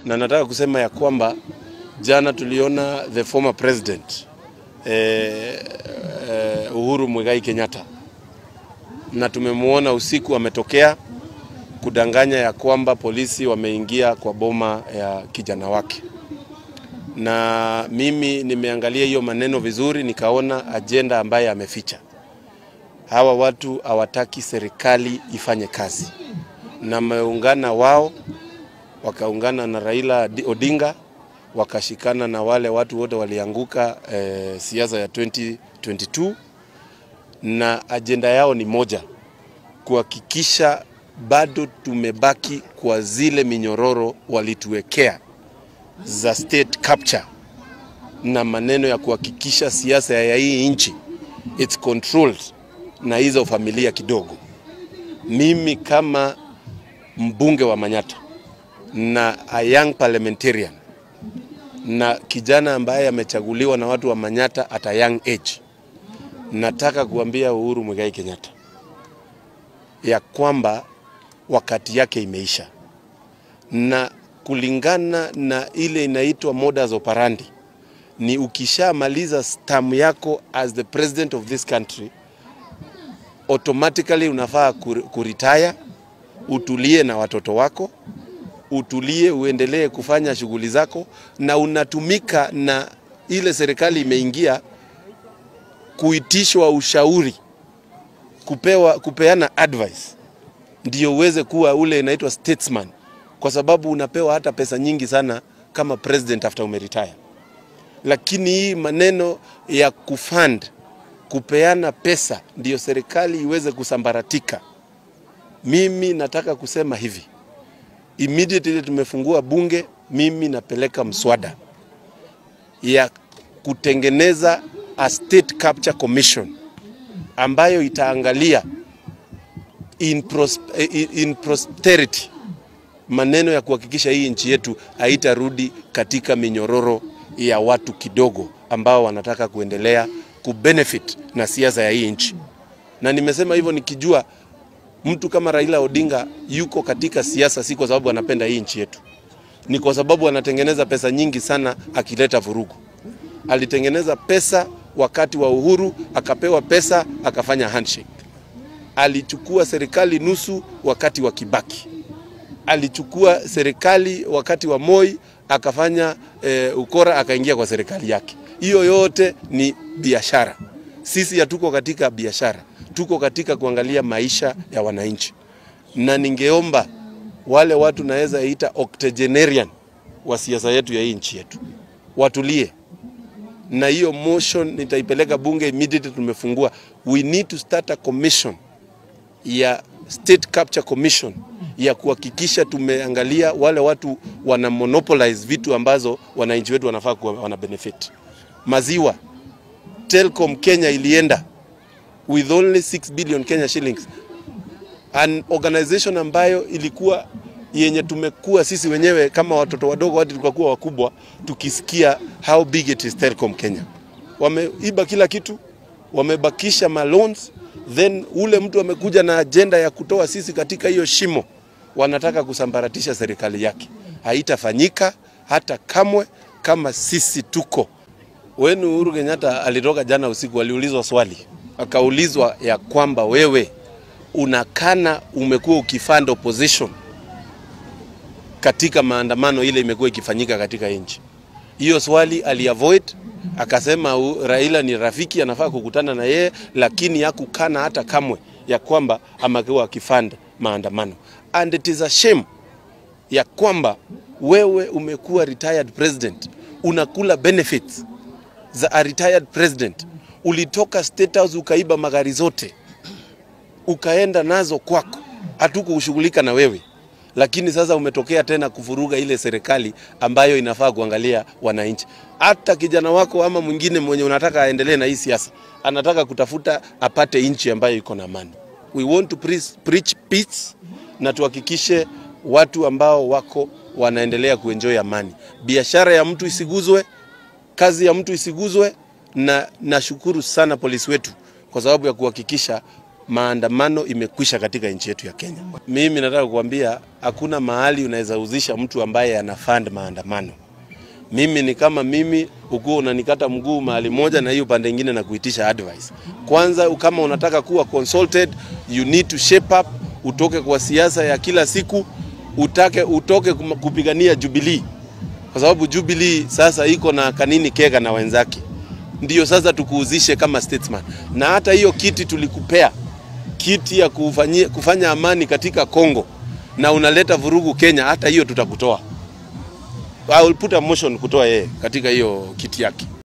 na nataka kusema ya kwamba jana tuliona the former president eh, eh, Uhuru Muigai Kenyatta na tumemwona usiku ametokea kudanganya ya kwamba polisi wameingia kwa boma ya kijana wake, na mimi nimeangalia hiyo maneno vizuri, nikaona ajenda ambaye ameficha. Hawa watu hawataki serikali ifanye kazi, na wameungana wao, wakaungana na Raila Odinga, wakashikana na wale watu wote walianguka eh, siasa ya 2022 na ajenda yao ni moja, kuhakikisha bado tumebaki kwa zile minyororo walituwekea za state capture na maneno ya kuhakikisha siasa ya hii nchi it's controlled na hizo familia kidogo. Mimi kama mbunge wa Manyata na a young parliamentarian na kijana ambaye amechaguliwa na watu wa Manyata at a young age, nataka kuambia Uhuru Muigai Kenyatta ya kwamba wakati yake imeisha, na kulingana na ile inaitwa modus operandi, ni ukishamaliza term yako as the president of this country automatically unafaa kuritaya, utulie na watoto wako, utulie, uendelee kufanya shughuli zako, na unatumika na ile serikali imeingia kuitishwa ushauri, kupewa, kupeana advice ndio uweze kuwa ule inaitwa statesman, kwa sababu unapewa hata pesa nyingi sana kama president after umeretire. Lakini hii maneno ya kufund kupeana pesa ndio serikali iweze kusambaratika. Mimi nataka kusema hivi, immediately tumefungua bunge, mimi napeleka mswada ya kutengeneza a state capture commission ambayo itaangalia in, pros, in, in prosperity maneno ya kuhakikisha hii nchi yetu haitarudi katika minyororo ya watu kidogo ambao wanataka kuendelea kubenefit na siasa ya hii nchi. Na nimesema hivyo nikijua mtu kama Raila Odinga yuko katika siasa si kwa sababu anapenda hii nchi yetu, ni kwa sababu anatengeneza pesa nyingi sana akileta vurugu. Alitengeneza pesa wakati wa Uhuru, akapewa pesa akafanya handshake alichukua serikali nusu wakati wa Kibaki, alichukua serikali wakati wa Moi akafanya e, ukora akaingia kwa serikali yake. Hiyo yote ni biashara. Sisi hatuko katika biashara, tuko katika kuangalia maisha ya wananchi, na ningeomba wale watu naweza ita octogenarian wa siasa yetu ya hii nchi yetu watulie na hiyo motion nitaipeleka bunge immediately tumefungua. We need to start a commission ya state capture commission ya kuhakikisha tumeangalia wale watu wana monopolize vitu ambazo wananchi wetu wanafaa kuwa wana benefit. Maziwa, Telcom Kenya ilienda with only 6 billion Kenya shillings, an organization ambayo ilikuwa yenye tumekuwa sisi wenyewe kama watoto wadogo hadi tukakuwa wakubwa tukisikia how big it is Telcom Kenya. Wameiba kila kitu, wamebakisha maloans then ule mtu amekuja na ajenda ya kutoa sisi katika hiyo shimo, wanataka kusambaratisha serikali yake. Haitafanyika hata kamwe kama sisi tuko wenu. Uhuru Kenyatta alitoka jana usiku, aliulizwa swali, akaulizwa ya kwamba wewe unakana umekuwa ukifund opposition katika maandamano ile imekuwa ikifanyika katika nchi. Hiyo swali aliavoid akasema u, Raila ni rafiki, anafaa kukutana na yeye, lakini hakukana hata kamwe ya kwamba amekuwa akifanda maandamano. And it is a shame ya kwamba wewe umekuwa retired president, unakula benefits za a retired president. Ulitoka State House ukaiba magari zote ukaenda nazo kwako, hatukushughulika na wewe lakini sasa umetokea tena kuvuruga ile serikali ambayo inafaa kuangalia wananchi. Hata kijana wako ama mwingine mwenye unataka aendelee na hii siasa, anataka kutafuta apate nchi ambayo iko na amani. We want to preach, preach peace na tuhakikishe watu ambao wako wanaendelea kuenjoy amani, biashara ya mtu isiguzwe, kazi ya mtu isiguzwe, na nashukuru sana polisi wetu kwa sababu ya kuhakikisha maandamano imekwisha katika nchi yetu ya Kenya. Mimi nataka kukuambia hakuna mahali unaweza uzisha mtu ambaye ana fund maandamano. Mimi ni kama mimi ukuwa unanikata mguu mahali moja na hiyo pande ingine na kuitisha advice. Kwanza kama unataka kuwa consulted, you need to shape up, utoke kwa siasa ya kila siku, utake utoke kum- kupigania Jubilee. Kwa sababu Jubilee sasa iko na Kanini Kega na wenzake. Ndio sasa tukuuzishe kama statesman. Na hata hiyo kiti tulikupea kiti ya kufanyia, kufanya amani katika Kongo na unaleta vurugu Kenya, hata hiyo tutakutoa. I will put a motion kutoa yeye katika hiyo kiti yake.